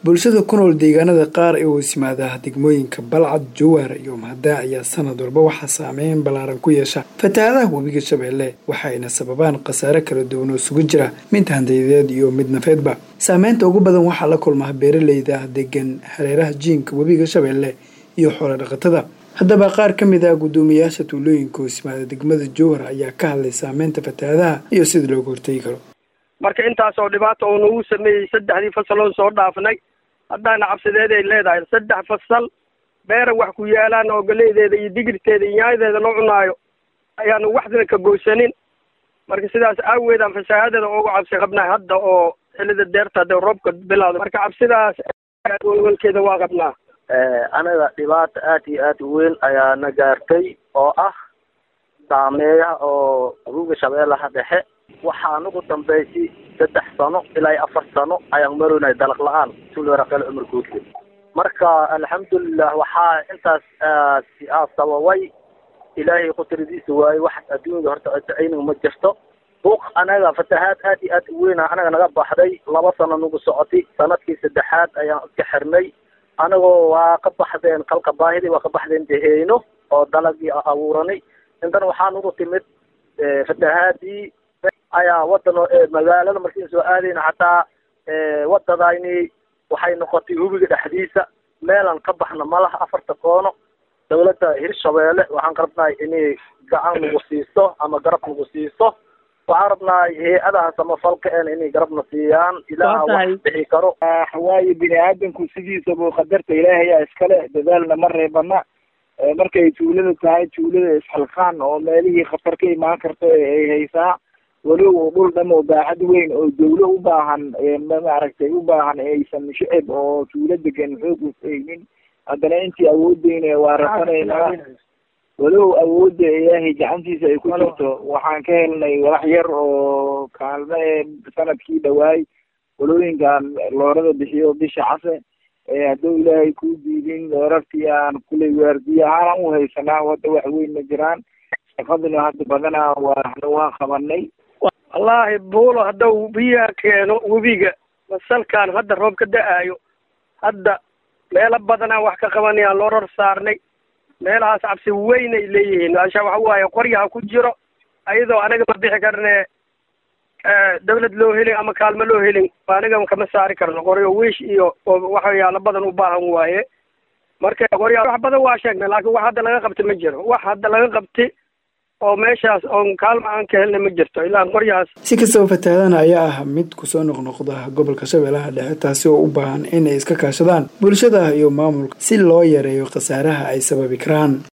bulshada ku nool deegaanada qaar ee hoos yimaada degmooyinka balcad jowhar iyo mahadaac ayaa sanad walba waxaa saameyn ballaaran ku yeesha fatahaadaha webiga shabeelle waxayna sababaan khasaare kala duwan oo isugu jira mid handayadeed iyo mid nafeedba saameynta ugu badan waxaa la kulmaa beeraleyda degan hareeraha jiinka webiga shabeelle iyo xoolo dhaqatada haddaba qaar ka mid ah guddoomiyayaasha tuulooyinka hoos yimaada degmada jowhar ayaa ka hadlay saameynta fatahaadaha iyo sida looga hortegi karo marka intaasoo dhibaata oo nagu sameeyey saddexdii fasaloon soo dhaafnay haddaana cabsideed ay leedahay saddex fasal beera wax ku yaalaan oo galeydeeda iyo digirteeda iyo yaayadeeda loo cunaayo ayaanu waxdina ka goysanin marka sidaas aaweedaan fasaahadeeda uga cabsi qabnaa hadda oo xilida deerta hadee roobka bilaado marka cabsidaas walwalkeeda waa qabnaa anaga dhibaata aad iyo aad u weyn ayaa na gaartay oo ah saameeyaha oo ruuga shabeellaha dhexe waxaa nagu dambaysay saddex sano ilaa iyo afar sano ayaan maroynay dalaq la-aan tulwaraqel cumar guudka marka alxamdulilah waxaa intaas aa sababay ilaahay qudradiisa waaye wax adduunyada horta ayniga ma jirto buuq anaga fatahaad aad iyo aad u weyna anaga naga baxday laba sano nagu socotay sanadkii saddexaad ayaan iska xirnay anagoo waa ka baxdeen kalka baahidii waa ka baxdeen deheyno oo dalagii abuuranay intana waxaa nagu timid fatahaadii ayaa wadano magaalada markiin soo aadayna xataa wadadayni waxay noqotay hubiga dhexdiisa meelaan ka baxna malaha afarta koono dawladda hirshabeelle waxaan ka rabnahay inay gacan nagu siiso ama garab nagu siiso waxaan rabnahay hay-adaha samafalka en inay garabna siiyaan ilaaha wax bixi karo waayo bini aadamku sidiisaba qadarta ilaahayaa iskale dadaalna ma reebana markay tuulada tahay tuulada isxilqaan oo meelihii khatar ka imaan karta ay haysaa walow dhul dham oo baaxad weyn oo dawlo u baahan maaragtay u baahan aysan shicib oo tuulo degan xoog usaynin haddana intii awoodeyna waa rasanaynaa walow awoodda ilaahay gacantiisa ay ku jirto waxaan ka helnay walax yar oo kaalme sanadkii dhawaay walooyinkan loorada bixiyo bisha case hadduu ilaahay kuu diidin loorartii aan kuley waardiye ahaan u haysanaa wadda wax weyn ma jiraan shaqaduna hadda badanaa waana waa qabanay wallaahi buulo haddau biyaha keeno webiga masalkan hadda roob ka da-aayo hadda meelo badanaa wax ka qabanayaan loo ror saarnay meelahaas cabsi weynay leeyihiin asha waxa waaye qoryaha ku jiro ayadoo anaga ma bixi karne dawlad loo helin ama kaalmo loo helin aniga kama saari karno qoryo wiish iyo waxyaalo badan u baahan waaye marka qorya wax badan waa sheegnay laakiin wax hadda laga qabti ma jiro wax hadda laga qabti oo meeshaas oon kaalma aan ka helna ma jirto ilaa qoryahaas si kastaba fatahaadana ayaa ah mid kusoo noqnoqda gobolka shabeellaha dhexe taasi oo u baahan inay iska kaashadaan bulshada iyo maamulka si loo yareeyo khasaaraha ay sababi karaan